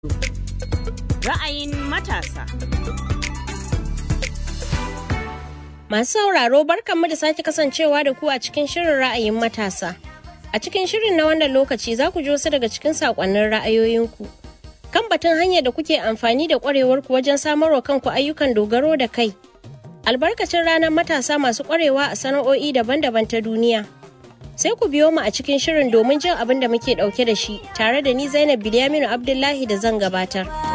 Ra'ayin matasa. Masu sauraro barkanmu da sake kasancewa da ku a cikin shirin ra'ayin matasa. A cikin shirin na wannan lokaci za ku ji wasu daga cikin saƙonnin ra'ayoyinku. Kan batun hanyar da kuke amfani da ƙwarewarku wajen samarwa kanku ayyukan dogaro da kai. Albarkacin ranar matasa masu ƙwarewa a sana'o'i daban-daban ta duniya. Sai ku biyo mu a cikin shirin domin jin abin da muke ɗauke da shi tare da ni Zainab Bilyaminu Abdullahi da zan gabatar.